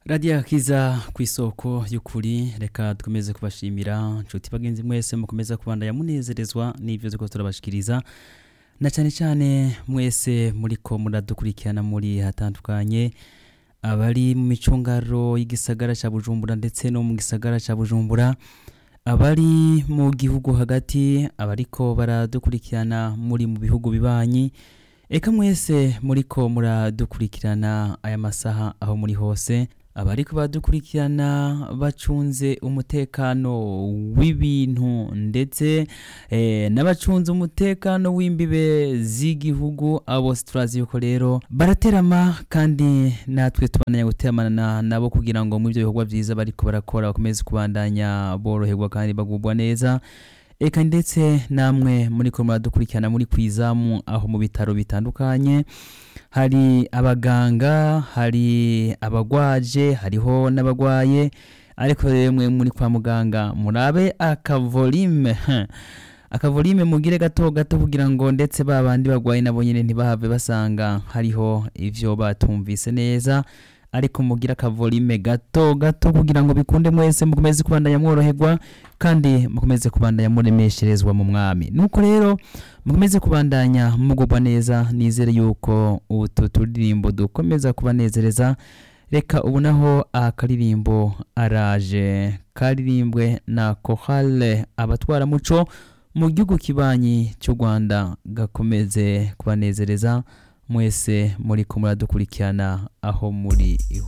radiyo akiza ku isoko y'ukuri reka dukomeze kubashimira nshuti bagenzi mwese mukomeza kubandanya munezerezwa n'ibyo turiko turabashikiriza na cyane cyane mwese muriko muradukurikirana muri hatandukanye abari mu micungaro y'igisagara cya bujumbura ndetse no mu gisagara cya bujumbura abari mu gihugu hagati abariko baradukurikirana muri mu bihugu bibanyi eka mwese muriko muradukurikirana aya masaha aho muri hose abariko badukurikirana bacunze umutekano w'ibintu ndetse eh, n'abacunze umutekano w'imbibe z'igihugu abo turazi yuko rero baraterama kandi natwe tubandanya guteramana nabo kugira ngo mu byo bikorwa byiza bariko barakora bakomeze kubandanya boroherwa kandi bagubwa neza eka ndetse namwe muriko muradukurikirana muri kwizamu aho mu bitaro bitandukanye hari abaganga hari abagwaje hariho n'abagwaye ariko rero mwe muri kwa muganga murabe akavolime akavolime mugire gato gato kugira ngo ndetse ba bandi bagwaye nabo nyine ntibahave basanga hariho ivyo batumvise neza ariko mugira akavolime gato gato kugira ngo bikunde mwese mukomeze kubandanya mworoherwa kandi mukomeze kubandanya muremesherezwa mu mwami nuko rero mukomeze kubandanya mugubwa neza nizere yuko utu turirimbo dukomeza kubanezereza reka ubu naho akaririmbo araje karirimbwe na kohale abatwara muco mu gihugu kibanyi cy'u rwanda gakomeze kubanezereza mwese muri ko muradukurikirana aho muri